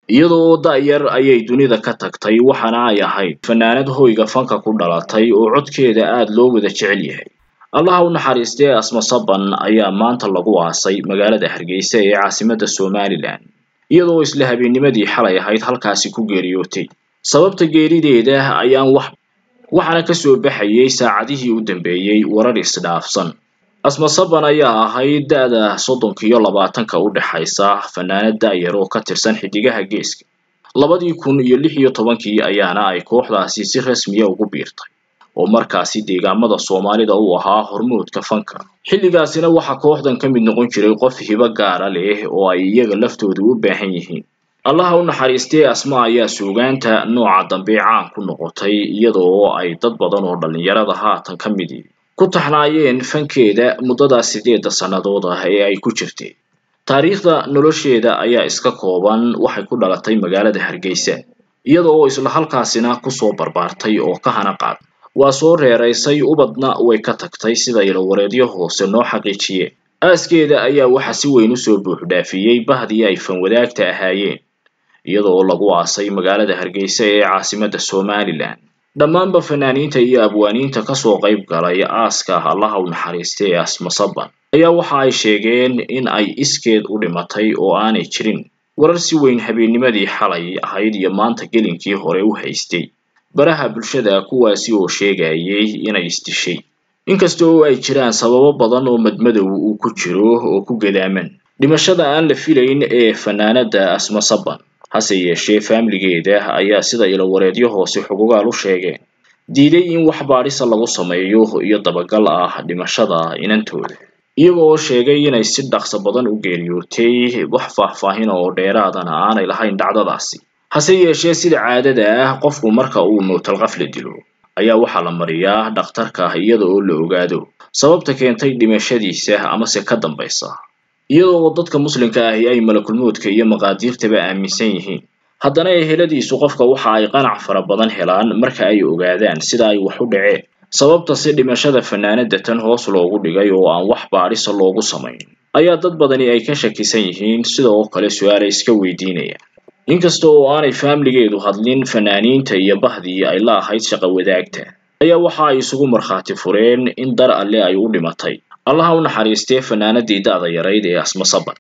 iyadoo da-yar ayay dunida ka tagtay waxaana ay ahayd fanaanad hoyga fanka ku dhalatay oo codkeeda aada loo wada jecel yahay allaha u naxariistee asma saban ayaa maanta lagu aasay magaalada hargeysa ee caasimadda somalilan iyadoo isla habeennimadii xalay ahayd halkaasi ku geeriyootay sababta geerideeda ayaan wax waxaana kasoo baxayay saacadihii u dambeeyey warar isdhaafsan asma saban ayaa ahayd da-da soddonka iyo labaatanka u dhexaysa fanaanad da-yar oo ka tirsan xidigaha geeska labadii kun iyo lix iyo tobankii ayaana ay kooxdaasi si rasmiya ugu biirtay oo markaasi deegaamada soomaalida uu ahaa hormoodka fanka xilligaasina waxaa kooxdan ka mid noqon jiray qof hibo gaara leh oo ay iyaga laftooda u baahan yihiin allaha u naxariistee asma ayaa suugaanta nooca dambe caan ku noqotay iyadoo ay dad badan oo dhallinyarada haatan ka midi ku taxnaayeen fankeeda muddadaas sideedda sannadood ah ee ay ku jirtay taariikhda nolosheeda ayaa iska kooban waxay ku dhalatay magaalada hargeysa iyada oo isla halkaasina kusoo barbaartay oo ka hana qaad waa soo reeraysay ubadna way ka tagtay sida ilowareedyo hoose noo xaqiijiyeen aaskeeda ayaa waxa si weyn usoo buuxdhaafiyey bahdii ay fanwadaagta ahaayeen iyadoo lagu aasay magaalada hargeysa ee caasimadda somalilan dhammaanba fanaaniinta iyo abwaaniinta kasoo qayb galay aaska allaha u naxariistay ee asma saban ayaa waxa ay sheegeen in ay iskeed u dhimatay oo aanay jirin warar si weyn habeennimadii xalay ahayd iyo maanta gelinkii hore u haystay baraha bulshada kuwaasi oo sheegayay inay isdishay inkasta oo ay jiraan sababo badan oo madmadow uu ku jiro oo ku gadaaman dhimashada aan la filayn ee fanaanada asma saban hase yeeshee faamiligeeda ayaa sida ilowareedyo hoose xugugaal u sheegeen diiday in wax baadhisa lagu sameeyo iyo dabagal ah dhimashada inantooda iyaga oo sheegay inay si dhaqso badan u geeriyootay wax faahfaahin oo dheeraadana aanay lahayn dhacdadaasi hase yeeshee sida caadada ah qofku marka uu mowtalqafla dilo ayaa waxaa la mariyaa dhakhtarka iyada oo la ogaado sababta keentay dhimashadiisa amase ka dambaysa iyada oo dadka muslimka ahi ay malakulmoodka iyo maqaadiirtaba aaminsan yihiin haddana eheladiisu qofka waxa ay qanac fara badan helaan marka ay ogaadaan sida ay wax u dhaceen sababta si dhimashada fanaanada tan hoos loogu dhigay oo aan wax baadhisa loogu samayn ayaa dad badani ay ka shakisan yihiin sida oo kale su-aala iska weydiinayaan inkasta oo aanay faamiligeedu hadlin fanaaniinta iyo bahdii ay la ahayd shaqo wadaagta ayaa waxa ay isugu markhaati fureen in dar alle ay u dhimatay allaha u naxariistee fanaanadii da-da yarayd ee asma saban